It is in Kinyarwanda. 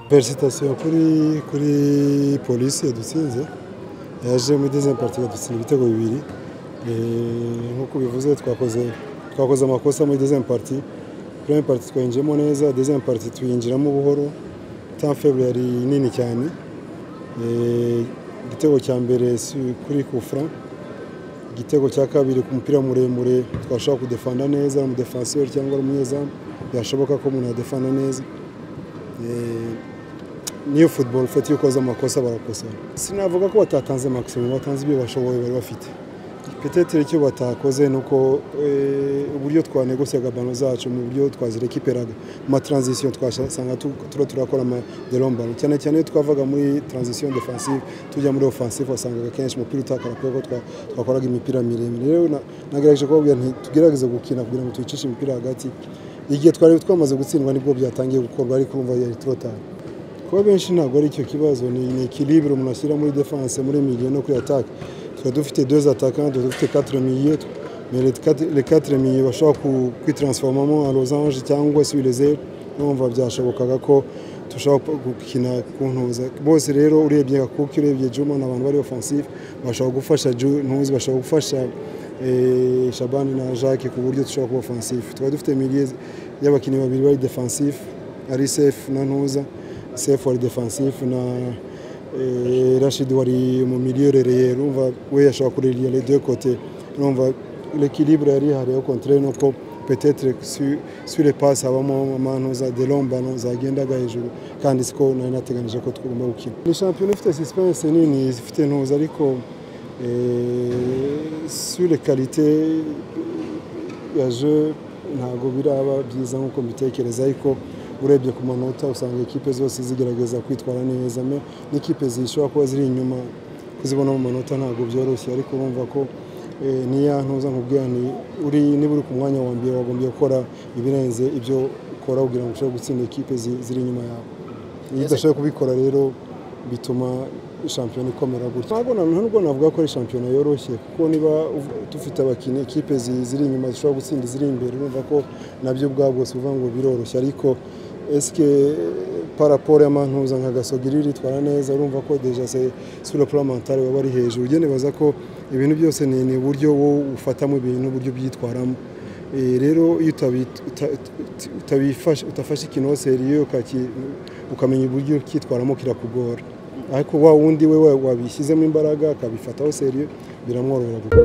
peresitasiyo kuri polisi yadutsinze yaje muri dezembe pati yadutsinda ibitego bibiri nk'uko bivuze twakoze amakosa muri dezembe pati purayime pati twayinjiyemo neza dezembe pati tuyinjiramo buhoro tamfebu yari nini cyane igitego cya mbere kuri kufura igitego cya kabiri ku mupira muremure twashobora kudefanda neza umudefanseri cyangwa ari umunyezamu byashoboka ko umuntu yadefanda neza niyo futuboro ufite iyo ukoze amakosa barakosora sinavuga ko batatanze makisimo batanze ibyo bashoboye bari bafite petetire icyo batakoze ni uko uburyo twanegosiyaga bano zacu mu buryo twazireka iperaga mu mataranzisiyo twasanga tuba turakora amaderombano cyane cyane iyo twavaga muri taranzisiyo defansive tujya muri ofansive wasangaga kenshi umupira utakara kubera ko twakoraga imipira miremire rero nagerageje kubabwira tugerageze gukina kugira ngo tuyicishe imipira hagati igihe twari twamaze gutsindwa nibwo byatangiye gukorwa ariko urumva yari turotari kuba benshi ntabwo ari icyo kibazo ni ikiribiro umuntu ashyira muri defanse muri miliyo no kuri ataka tuba dufite doze ataka tuba dufite katire miliyo katire miliyo bashobora kwitaransifomamo arozanje cyangwa se ibirezeru numva byashobokaga ko dushobora gukina kuntuza bose rero urebye kuko urebye juma ni abantu bari ofansive bashobora gufasha ntuzi bashobora gufasha shabani na jacques ku buryo dushobora kuba ofansive tuba dufite miliyo y'abakinnyi babiri bari defansive ari sefu na ntuza sefu wari defansifu na rashidi wari mu miliyoni urumva we yashobora kurira radiyo kote urumva rekiribure yari ihari yo kontire nuko petetere sure pasi habamo amantu za derombano zagendaga hejuru kandi siko nari nateganyije ko tugomba gukina ni shampiyona ifite sisipense nini ifite ntuza ariko sure karite ya je ntabwo biraba byiza nk'uko mbitekereza ariko urebye ku manota usanga ekipe zose zigerageza kwitwara neza n'ikipe zishobora kuba ziri inyuma kuzibona mu manota ntabwo byoroshye ariko urumva ko niya ntuza nkubwira ni uri niba uri ku mwanya wa mbere wagombye gukora ibirenze ibyo ukora kugira ngo ushobore gutsinda ekipe ziri inyuma yawe iyo udashobora kubikora rero bituma shampiyona ikomera gutya ntabwo ntabwo navuga ko ari shampiyona yoroshye kuko niba dufite abakinnyi ekipe ziri inyuma zishobora gutsinda iziri imbere urumva ko nabyo ubwabwo si uvuga ngo biroroshye ariko esike paraporo y'amantuza nka gasogiri ritwara neza urumva ko deja se sura puramantare waba ari hejuru ugende baza ko ibintu byose ni uburyo wowe ufatamo ibintu uburyo byitwaramo rero iyo utafashe ikintu seriyo ukamenya uburyo kitwaramo kirakugora ariko wa wundi we wabishyizemo imbaraga akabifataho seriyo biramworohera